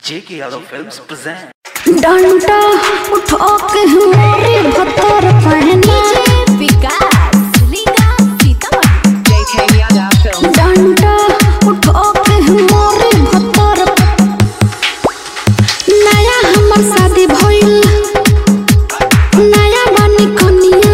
J.K. Yadav Films present. डंडा उठा के हमारे भतर पहना JK Yada Film. डंडा उठा के हमारे भतर नया हमर शादी भइल नया बानी कनिया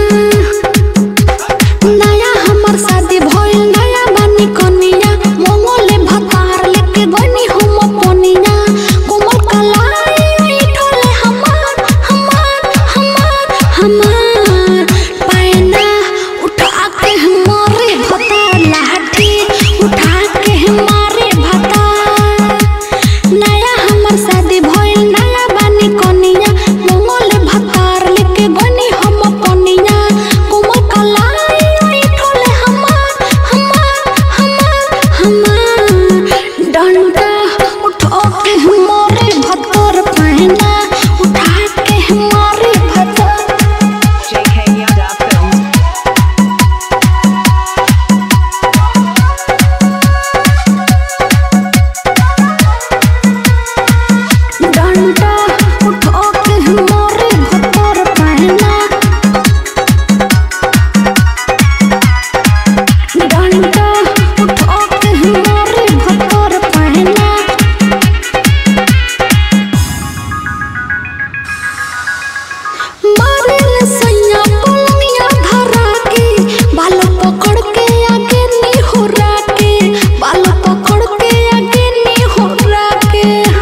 नया हमर शादी भइल नया बानी कनिया मोंगोले भतार लेके बनी हम पनिया कोमल कलाई ठोले हमार हमार हमार हमार पैना उठा के हमारे भतार लाठी उठा के हमारे भतार नया हमर शादी भइल नया बानी कनिया मोंगोले भतार लेके बनी हम पनिया कोमल कलाई ठोले हमार हमार हमार हमार डंडा उठा के हमारे भतर पहना उठा के हमारे भतर JK Yada Film. डंडा उठा के हमारे भतर पहना डंडा उठा के हमारे भतर पहना मारेल सैया पलंगिया धरा के बाल पकड़ के आगे नी होरा के बाल पकड़ के आगे नी होरा के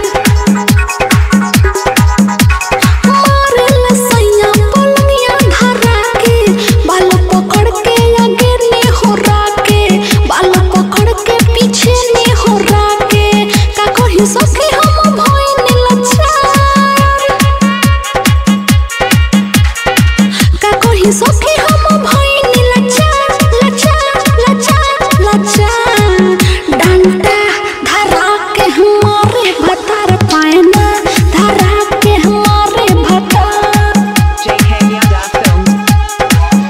मारेल सैया पलंगिया धरा के बाल पकड़ के आगे नी होरा के बाल पकड़ के पीछे नी होरा के का कही सके हम भइल लच्छा का कही सके हम भइनी लच्छा लच्छा लच्छा लच्छा डंडा धरा के हमारे भतर पायना धरा के हमारे भतर JK Yada Film.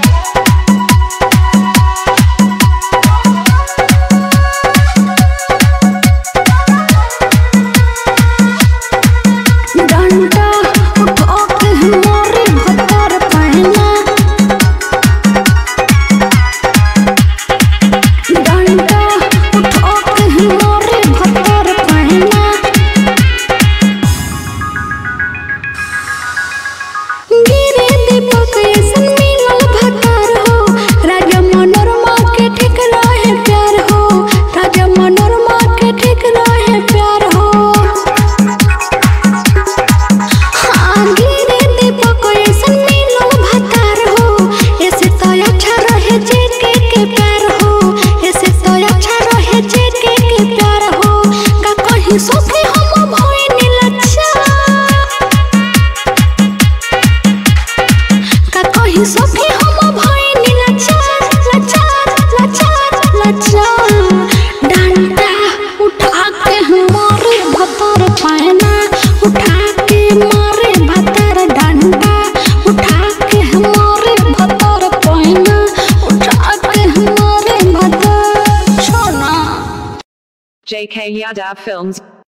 डंडा उठा के हमारे भतर पायना डंडा उठा के हमारे भतर पायना गिरे दीपक ऐसन मिलल भतार हो राजा मनोरमा के ठीक रहे प्यार हो राजा मनोरमा के ठीक रहे प्यार हो हाँ गिरे दीपक ऐसन मिलल भतार हो ऐसे तो अच्छा रहे जेके के प्यार हो ऐसे तो अच्छा रहे जेके के प्यार हो का कहीं सोखे हम भइनी लच्छा का कहीं सखी हम भइनी लच्छा लच्छा लच्छा लच्छा डंडा उठा के हमारे भतर पायना उठा के मारे भतर डंडा उठा के हमारे भतर पायना उठा के हमारे भतर छोना JK Yada Films.